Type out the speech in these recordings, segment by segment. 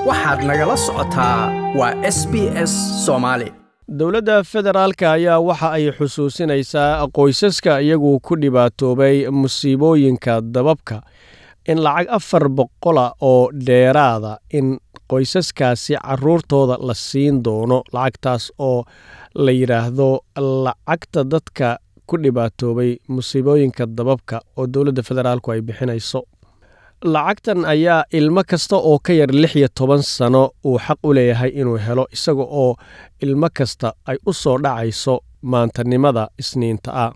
waxaad nagala socotaa waa s b s soomaali dowladda federaalka ayaa waxa ay xusuusinaysaa qoysaska iyagu ku dhibaatoobay musiibooyinka dababka in lacag afar boqola oo dheeraada in qoysaskaasi caruurtooda la siin doono lacagtaas oo la yidhaahdo lacagta dadka ku dhibaatoobay musiibooyinka dababka oo dowladda federaalku ay bixinayso lacagtan ayaa ilmo kasta oo ka yar lix iyo toban sano uu xaq u leeyahay inuu helo isaga oo ilmo kasta ay u soo dhacayso maantanimada isniinta ah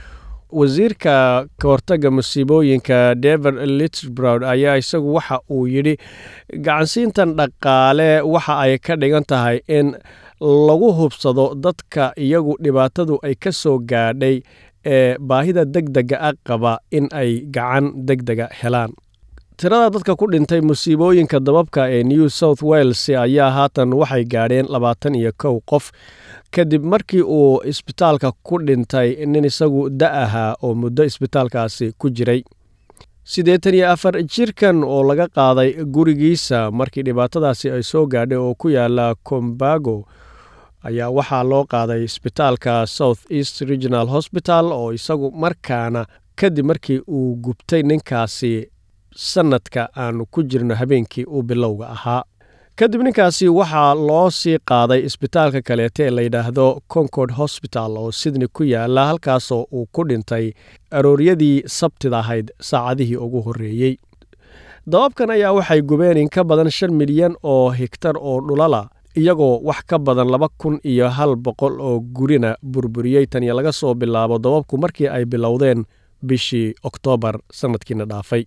wasiirka ka hortaga musiibooyinka david litbrod ayaa isagu waxa uu yidhi gacansiintan dhaqaale waxa ay ka dhigan tahay in lagu hubsado dadka iyagu dhibaatadu ay ka soo gaadhay ee baahida deg dega a qaba in ay gacan deg dega helaan tirada dadka ku dhintay musiibooyinka dababka ee new south wales ayaa haatan waxay gaadheen labaatan iyo kow qof kadib markii uu isbitaalka ku dhintay nin isagu da ahaa oo muddo isbitaalkaasi ku jiray siddeetan iyo afar jirkan oo laga qaaday gurigiisa markii dhibaatadaasi ay soo gaadhay oo ku yaala combago ayaa waxaa loo qaaday isbitaalka south east regional hosbital oo isagu markaana kadib markii uu gubtay ninkaasi sanadka aanu ku jirno habeenkii uu bilowga ahaa kadib ninkaasi waxaa loo sii qaaday isbitaalka kaleete ee layidhaahdo concord hosbital oo sydney ku yaala halkaasoo uu ku dhintay arooryadii sabtida ahayd saacadihii ugu horreeyey dababkan ayaa waxay gubeen in ka badan shan milyan oo higtar oo dhulala iyagoo wax ka badan laba kun iyo hal boqol oo gurina burburiyey tan iyo laga soo bilaabo dababku markii ay bilowdeen bishii oktoobar sannadkiina dhaafay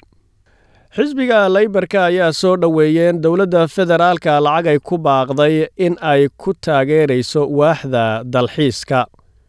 xisbiga leybarka ayaa soo dhoweeyeen dowladda federaalka lacag ay ku baaqday in ay ku taageerayso waaxda dalxiiska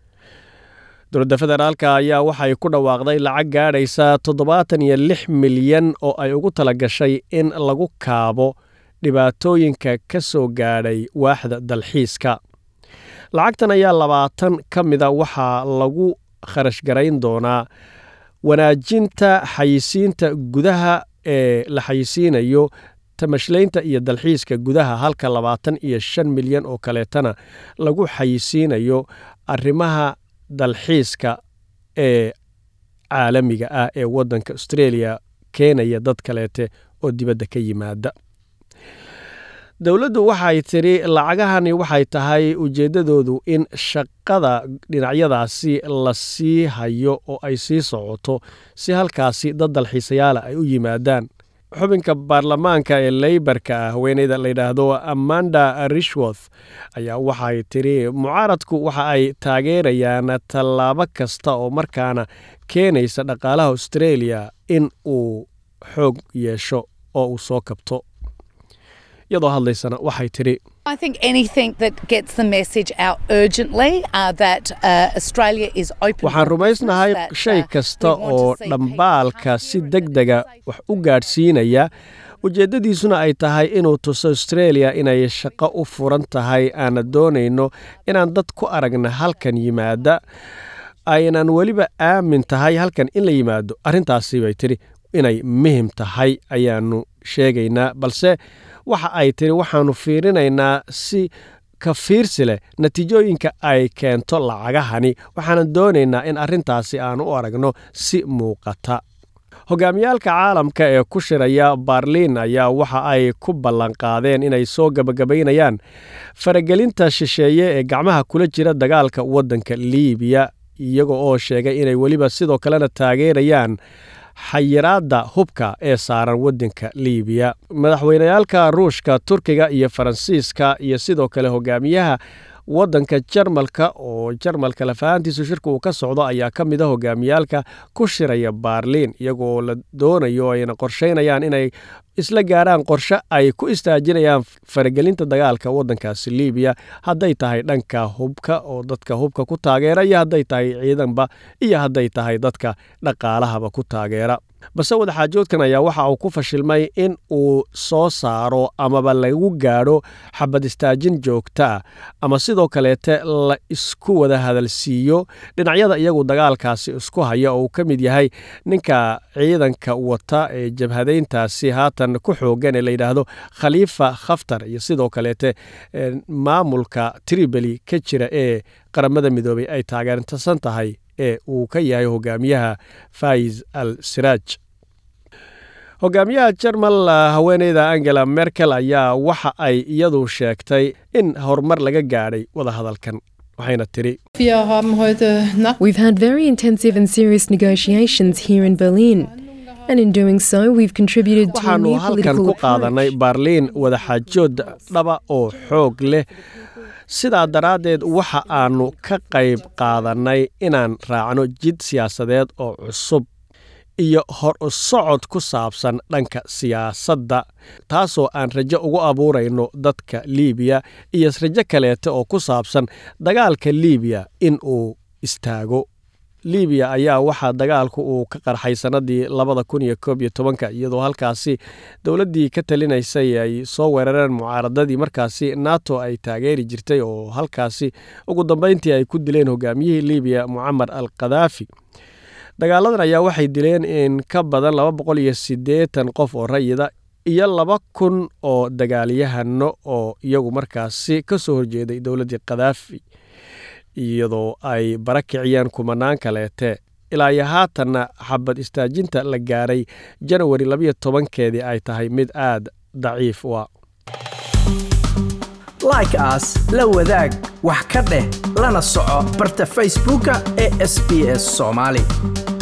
dowladda federaalka ayaa waxay ku dhawaaqday lacag gaadhaysa toddobaatan iyo lix milyan oo ay ugu tala gashay in lagu kaabo dhibaatooyinka ka soo gaadhay waaxda dalxiiska lacagtan ayaa labaatan ka mida waxaa lagu kharash garayn doonaa wanaajinta xayisiinta gudaha ee la xayisiinayo tamashlaynta iyo dalxiiska gudaha halka labaatan iyo shan milyan oo kaleetana lagu xayisiinayo arrimaha dalxiiska ee caalamiga ah ee waddanka australia keenaya dad kaleete oo dibadda ka yimaada dowladdu waxay tidhi lacagahani waxay tahay ujeeddadoodu in shaqada dhinacyadaasi la sii hayo oo ay sii socoto si halkaasi dad dalxiisayaala ay u yimaadaan xubinka baarlamaanka ee leybarka ah haweeneyda layidhaahdo amanda rishworth ayaa waxay tidhi mucaaradku waxa ay taageerayaan tallaabo kasta oo markaana keenaysa dhaqaalaha australia in uu xoog yeesho oo uu soo kabto iyadoo hadlaysana waxay tidhi I think anything that gets the message out urgently uh, that uh, Australia is open. waxaan rumaysnahay shay kasta oo dhambaalka si deg dega wax u gaadhsiinaya ujeeddadiisuna ay tahay inuu tuso australia inay shaqo u furan tahay aana doonayno inaan dad ku aragna halkan yimaada aynan weliba aamin tahay halkan in la yimaado arrintaasi bay tidhi inay muhim tahay ayaannu sheegaynaa balse waxa ay tidhi waxaannu fiirinaynaa si ka fiirsi leh natiijooyinka ay keento lacagahani waxaanan doonaynaa in arrintaasi aanu u aragno si muuqata hogaamiyaalka caalamka ee ku shiraya baarliin ayaa waxa ay ku ballanqaadeen inay soo gabagabaynayaan faragelinta shisheeye ee gacmaha kula jira dagaalka waddanka liibiya iyaga oo sheegay inay weliba sidoo kalena taageerayaan xayiraadda hubka ee saaran waddanka liibiya madaxweyneyaalka ruushka turkiga iyo faransiiska iyo sidoo kale hogaamiyaha waddanka jarmalka oo jarmalka lafahantiisu shirka uu ka socdo ayaa ka mid a hogaamiyaalka ku shiraya baarliin iyagoo la doonayo ayna qorsheynayaan inay isla gaaraan qorshe ay ku istaajinayaan faragelinta dagaalka waddankaasi liibiya hadday tahay dhanka hubka oo dadka hubka ku taageera iyo hadday tahay ciidanba iyo hadday tahay dadka dhaqaalahaba ku taageera balse wadaxaajoodkan ayaa waxa uu ku fashilmay in uu soo saaro amaba lagu gaadho xabad istaajin joogta ah ama sidoo kaleete la isku wada hadalsiiyo dhinacyada iyagu dagaalkaasi isku haya oo uu ka mid yahay ninka ciidanka wata ee jabhadayntaasi haatan ku xoogan ee layidhaahdo khaliifa khaftar iyo sidoo kaleete maamulka tribali ka jira ee qaramada midoobay ay taageertasan tahay ee uu ka yahay hogaamiyaha faiz al siraaj hogaamiyaha jermal haweeneyda angela merkel ayaa waxa ay iyadu sheegtay in horumar laga gaadhay wadahadalkan waxayna tiri We've had very intensive and serious negotiations here in Berlin. And in doing so, we've contributed to a waxaanu new halkan political ku qaadanay approach. baarliin wadaxaajood dhaba oo xoog leh sidaa daraaddeed waxa aanu ka qayb qaadannay inaan raacno jid siyaasadeed oo cusub iyo hor u socod ku saabsan dhanka siyaasadda taasoo aan rajo ugu abuurayno dadka liibiya iyo rajo kaleete oo ku saabsan dagaalka liibiya in uu istaago liibiya ayaa waxaa dagaalku uu ka qarxay sannadii labada kun iyo koob iyo tobanka iyadoo halkaasi dowladdii ka talinaysay ay soo weerareen mucaaradadii markaasi nato ay taageeri jirtay oo halkaasi ugu dambeyntii ay ku dileen hogaamiyihii liibiya mucamar al kadaafi dagaaladan ayaa waxay dileen in ka badan laba boqol iyo siddeetan qof oo rayida iyo laba kun oo dagaalyahano oo iyagu markaasi ka soo horjeeday dowladdii kadaafi iyadoo ay bara kiciyeen kumanaan kaleete ilaa iyo haatanna xabad istaajinta la gaaray janawari labayo tobankeedii ay tahay mid aad daciif u ah like as la wadaag wax ka dheh lana soco barta facebooka ee sbs somali